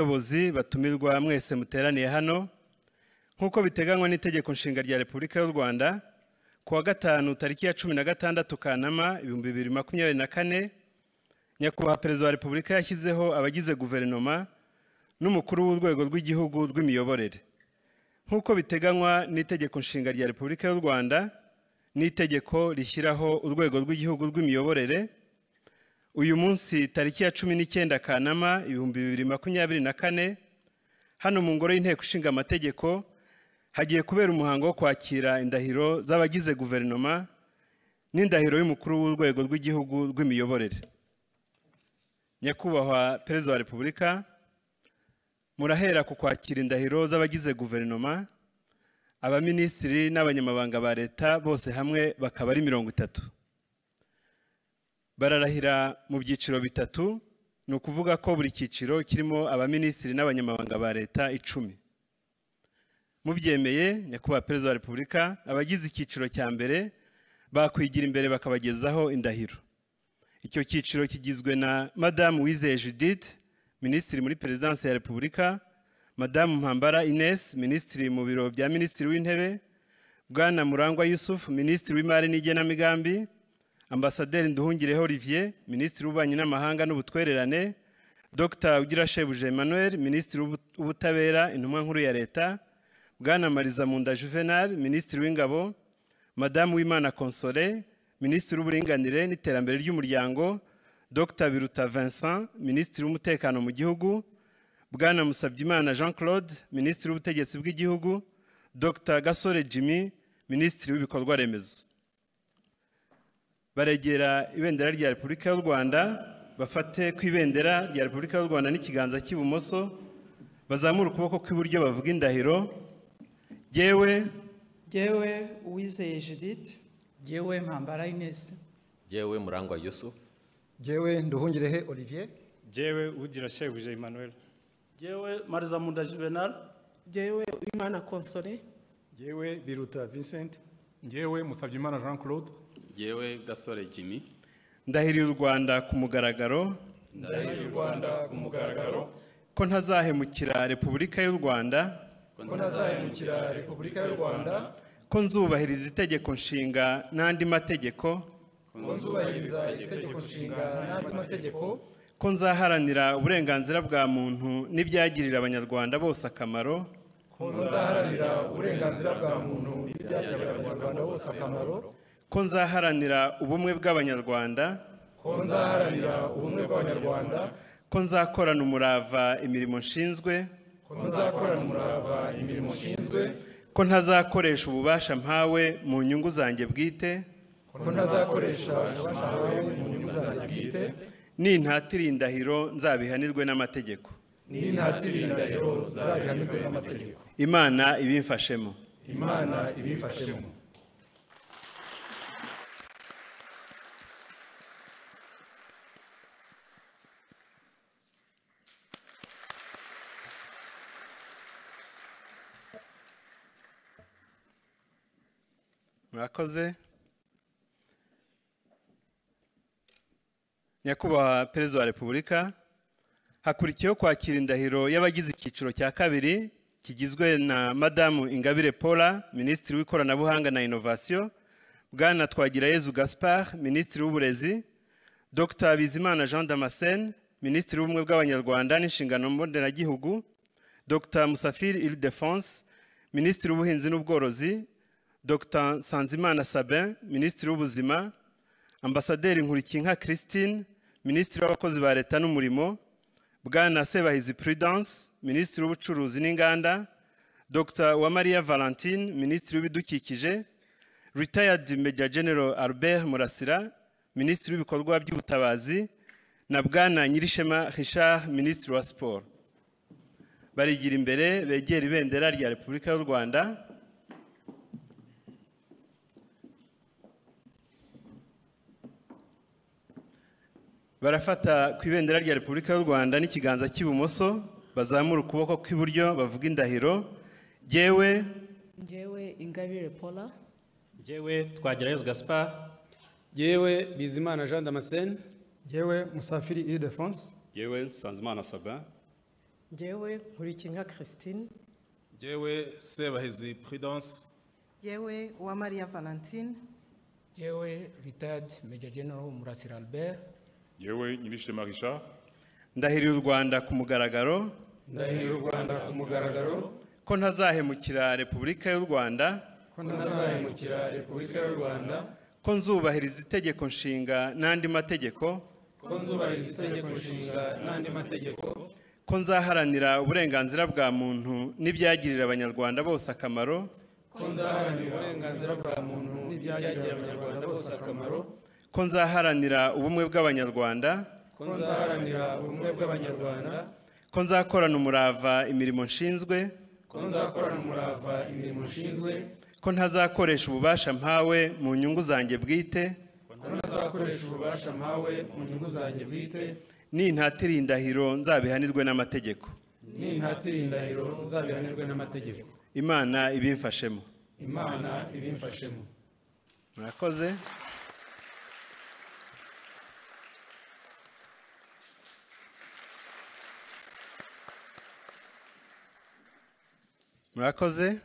abayobozi batumirwa mwese muteraniye hano nk'uko biteganywa n'itegeko nshinga rya repubulika y'u rwanda ku wa gatanu tariki ya cumi na gatandatu kanama ibihumbi bibiri makumyabiri na kane nyakubahwa perezida wa repubulika yashyizeho abagize guverinoma n'umukuru w'urwego rw'igihugu rw'imiyoborere nk'uko biteganywa n'itegeko nshinga rya repubulika y'u rwanda n'itegeko rishyiraho urwego rw'igihugu rw'imiyoborere uyu munsi tariki ya cumi n'icyenda kanama ibihumbi bibiri makumyabiri na kane hano mu ngoro y'inteko ishinga amategeko hagiye kubera umuhango wo kwakira indahiro z'abagize guverinoma n'indahiro y'umukuru w'urwego rw'igihugu rw'imiyoborere nyakubahwa perezida wa repubulika murahera ku kwakira indahiro z'abagize guverinoma abaminisitiri n'abanyamabanga ba leta bose hamwe bakaba ari mirongo itatu bararahira mu byiciro bitatu ni ukuvuga ko buri cyiciro kirimo abaminisitiri n'abanyamabanga ba leta icumi mubyemeye nyakubahwa perezida wa repubulika abagize icyiciro cya mbere bakwigira imbere bakabagezaho indahiro icyo cyiciro kigizwe na madamu wizeye judith minisitiri muri perezidansi ya repubulika madamu mpambara ines minisitiri mu biro bya minisitiri w'intebe bwana murangwa yusufu minisitiri w'imari n'igenamigambi ambasaderi nduhungireho olivier minisitiri w'ububanyi n'amahanga n'ubutwererane dr ugirashebuje emmanuel minisitiri w'ubutabera intumwa nkuru ya leta bwana mariza munda juvenal minisitiri w'ingabo madamu w'imana console minisitiri w'uburinganire n'iterambere ry'umuryango dr biruta vincent minisitiri w'umutekano mu gihugu bwana musabyimana jean claude minisitiri w'ubutegetsi bw'igihugu dr gasore jimmy minisitiri w'ibikorwa remezo baregera ibendera rya repubulika y'u rwanda bafate ku ibendera rya repubulika y'u rwanda n'ikiganza cy'ibumoso bazamura ukuboko kw'iburyo bavuga indahiro yewe yewe uwizeye judith yewe mpambara inesi yewe murangwa yusufu jewe nduhungirehe olivier jewe ugira shebuje emmanuel jewe marizamunda juvenal jewe uwimana console jewe biruta vincent jewe musabyimana jean claude jewe gasore jimmy ndahiriye u rwanda ku mugaragaro ndahiriye u rwanda ku mugaragaro ko ntazahemukira repubulika y'u rwanda ko ntazahemukira repubulika y'u rwanda ko nzubahiriza itegeko nshinga n'andi mategeko ko nzubahiriza itegeko nshinga n'andi mategeko ko nzaharanira uburenganzira bwa muntu n'ibyagirira abanyarwanda bose akamaro ko nzaharanira uburenganzira bwa muntu n'ibyagirira abanyarwanda bose akamaro ko nzaharanira ubumwe bw'abanyarwanda ko nzaharanira ubumwe bw'abanyarwanda ko nzakorana umurava imirimo nshinzwe ko nzakorana umurava imirimo nshinzwe ko ntazakoresha ububasha mpawe mu nyungu zanjye bwite ko ntazakoresha abashakawe mu nyungu zanjye bwite nintatira indahiro nzabihanirwe n'amategeko nintatira indahiro nzabihanirwe n'amategeko imana ibimfashemo imana ibimfashemo murakoze nyakubahwa perezida wa repubulika hakurikiyeho kwakira indahiro y'abagize icyiciro cya kabiri kigizwe na madamu ingabire paula minisitiri w'ikoranabuhanga na inovasiyo bwana twagirayezu gaspard minisitiri w'uburezi dr bizimana jean damascene minisitiri w'ubumwe bw'abanyarwanda n'inshingano mboneragihugu dr musafiri ildefonse minisitiri w'ubuhinzi n'ubworozi dr sanzimana sabin minisitiri w'ubuzima ambasaderi nkurikiyinka christine minisitiri w'abakozi ba leta n'umurimo bwana sebahizi prudence minisitiri w'ubucuruzi n'inganda dr uwamariya valentine minisitiri w'ibidukikije retired major general albert murasira minisitiri w'ibikorwa by'ubutabazi na bwana nyirishema richard minisitiri wa siporo barigira imbere begera ibendera rya repubulika y'u rwanda barafata ku ibendera rya repubulika y'u rwanda n'ikiganza cy'ibumoso bazamura ukuboko kw'iburyo bavuga indahiro yewe yewe ingabire paula yewe twagirayo gaspar yewe bizimana jean damascene yewe musafiri iri defonse yewe sanzimana sabin njyewe nkurikinka christine Jewe Sebahezi Prudence. yewe uwamariya valentine yewe retired major general murasira albert yewe nyirishema richard ndahirira u rwanda ku mugaragaro ndahirira u rwanda ku mugaragaro ko ntazahemukira repubulika y'u rwanda ko ntazahemukira repubulika y'u rwanda ko nzubahiriza itegeko nshinga n'andi mategeko ko nzubahiriza itegeko nshinga n'andi mategeko ko nzaharanira uburenganzira bwa muntu n'ibyagirira abanyarwanda bose akamaro ko nzaharanira uburenganzira bwa muntu n'ibyagirira abanyarwanda bose akamaro ko nzaharanira ubumwe bw'abanyarwanda ko nzaharanira ubumwe bw'abanyarwanda ko nzakorana umurava imirimo nshinzwe ko nzakorana umurava imirimo nshinzwe ko ntazakoresha ububasha mpawe mu nyungu zanjye bwite ko ntazakoresha ububasha mpawe mu nyungu zanjye bwite nintatira indahiro nzabihanirwe n'amategeko nintatira indahiro nzabihanirwe n'amategeko imana ibimfashemo imana ibimfashemo murakoze murakoze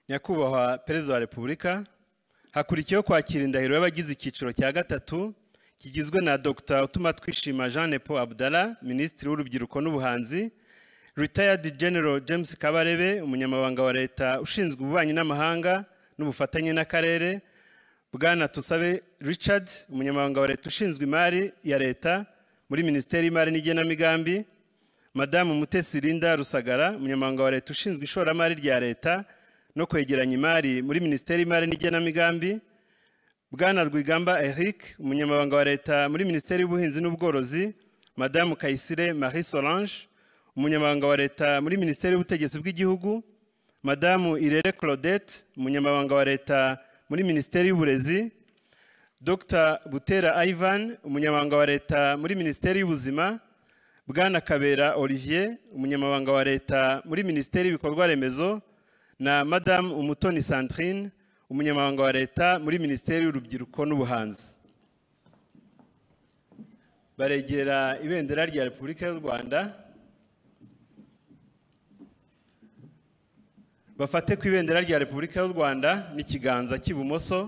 nyakubahwa perezida wa repubulika hakurikiyeho kwakira indahiro y'abagize icyiciro cya gatatu kigizwe na dr utuma twishima jean nepo abdara minisitiri w'urubyiruko n'ubuhanzi retired general james kabarebe umunyamabanga wa leta ushinzwe ububanyi n'amahanga n'ubufatanye n'akarere bwana tusabe richard umunyamabanga wa leta ushinzwe imari ya leta muri minisiteri y'imari n'igenamigambi madamu mutesi linda rusagara umunyamabanga wa leta ushinzwe ishoramari rya leta no kwegeranya imari muri minisiteri y'imari n'igenamigambi bwana rwigamba eric umunyamabanga wa leta muri minisiteri y'ubuhinzi n'ubworozi madamu kayisire marie solange umunyamabanga wa leta muri minisiteri y'ubutegetsi bw'igihugu madamu irere claudette umunyamabanga wa leta muri minisiteri y'uburezi dr butera ivan umunyamabanga wa leta muri minisiteri y'ubuzima bwana kabera olivier umunyamabanga wa leta muri minisiteri y'ibikorwa remezo na madamu umutoni sandrine umunyamabanga wa leta muri minisiteri y'urubyiruko n'ubuhanzi baregera ibendera rya repubulika y'u rwanda bafate ku ibendera rya repubulika y'u rwanda n'ikiganza cy'ibumoso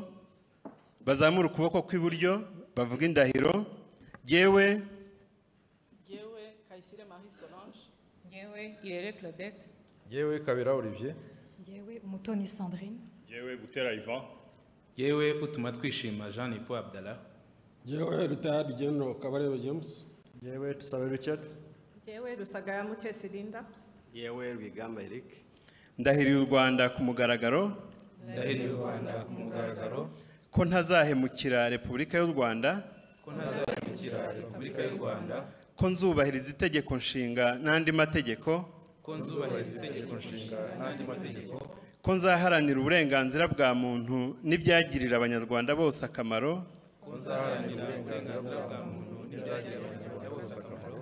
bazamure ukuboko kw'iburyo bavuga indahiro yewe yewe kayisire marie solange yewe irere claudette yewe kabera olivier yewe umutoni sandrine yewe gutera ivan yewe utuma twishima jean nipo abdala yewe retired general kabarebe james yewe tusabe richard njyewe rusagara mutesi linda yewe rwigamba eric ndahiriye u rwanda ku mugaragaro ndahiriye u rwanda ku mugaragaro ko ntazahemukira repubulika y'u rwanda ko ntazahemukira repubulika y'u rwanda ko nzubahiriza itegeko nshinga n'andi mategeko ko nzubahiriza itegeko nshinga n'andi mategeko ko nzaharanira uburenganzira bwa muntu n'ibyagirira abanyarwanda bose akamaro ko nzaharanira uburenganzira bwa muntu n'ibyagirira abanyarwanda bose akamaro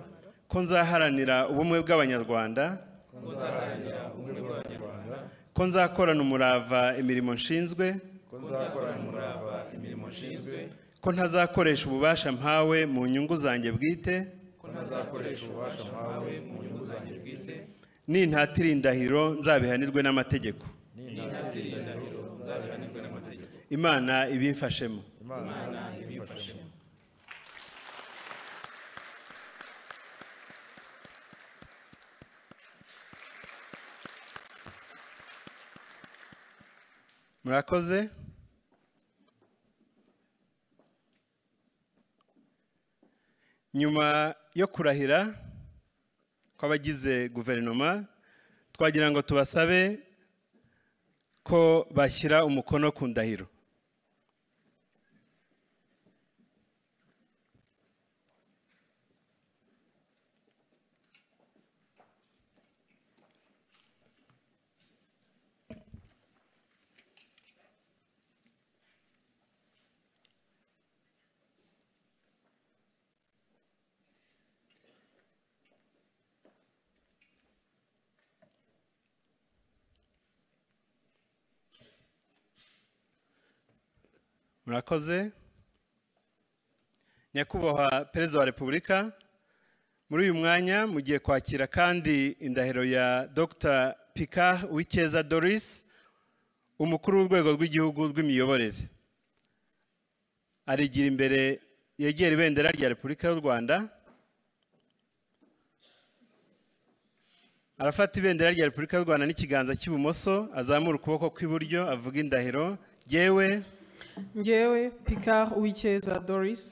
ko nzaharanira ubumwe bw'abanyarwanda ko nzaharanira ubumwe bw'abanyarwanda ko nzakorana umurava imirimo nshinzwe ko nzakorana umurava imirimo nshinzwe ko ntazakoresha ububasha mpawe mu nyungu zanjye bwite ko ntazakoresha ububasha mpawe mu nyungu zanjye bwite nintatira indahiro nzabihanirwe n'amategeko imana ibimfashemo murakoze nyuma yo kurahira kw'abagize guverinoma twagira ngo tubasabe ko bashyira umukono ku ndahiro murakoze nyakubahwa perezida wa repubulika muri uyu mwanya mugiye kwakira kandi indahiro ya dr pika wikeza doris umukuru w'urwego rw'igihugu rw'imiyoborere arigira imbere yegera ibendera rya repubulika y'u rwanda arafata ibendera rya repubulika y'u rwanda n'ikiganza cy'ibumoso azamura ukuboko kw'iburyo avuga indahiro yewe Ngewe Picard Uwikeza Doris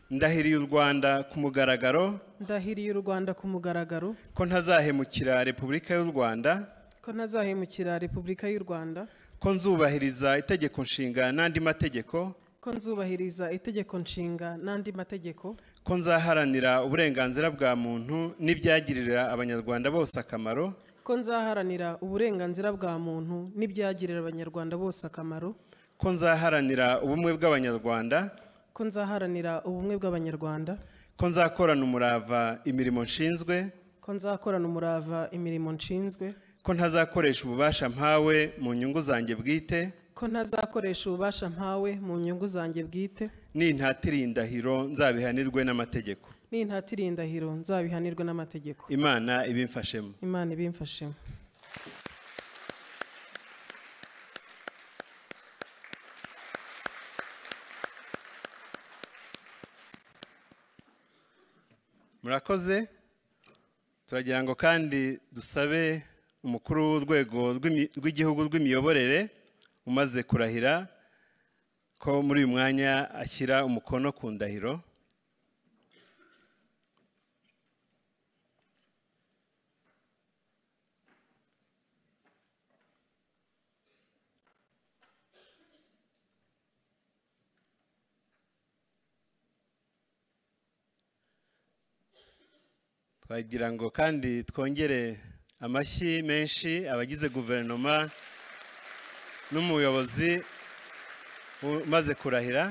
ndahiriye u rwanda ku mugaragaro ndahiriye u Rwanda ku mugaragaro ko ntazahemukira repubulika y'u rwanda ko ntazahemukira Repubulika y'u Rwanda ko nzubahiriza itegeko nshinga n'andi mategeko ko nzubahiriza itegeko nshinga n'andi mategeko ko nzaharanira uburenganzira bwa muntu n'ibyagirira abanyarwanda bose akamaro ko nzaharanira uburenganzira bwa muntu n'ibyagirira abanyarwanda bose akamaro ko nzaharanira ubumwe bw'abanyarwanda ko nzaharanira ubumwe bw'abanyarwanda ko nzakorana umurava imirimo nshinzwe ko nzakorana umurava imirimo nshinzwe ko ntazakoresha ububasha mpawe mu nyungu zanjye bwite ko ntazakoresha ububasha mpawe mu nyungu zanjye bwite nintatiriye indahiro nzabihanirwe n'amategeko nintatiriye indahiro nzabihanirwe n'amategeko imana ibimfashemo imana ibimfashemo murakoze turagira ngo kandi dusabe umukuru w'urwego rw'imi- rw'igihugu rw'imiyoborere umaze kurahira ko muri uyu mwanya ashyira umukono ku ndahiro twagira ngo kandi twongere amashyi menshi abagize guverinoma n'umuyobozi umaze kurahira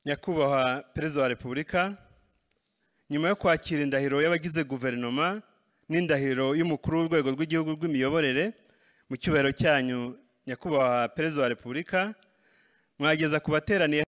nyakubahwa perezida wa repubulika nyuma yo kwakira indahiro y'abagize guverinoma n'indahiro y'umukuru w'urwego rw'igihugu rw'imiyoborere mu cyubahiro cyanyu nyakubahwa perezida wa repubulika mwageza ku bateraniye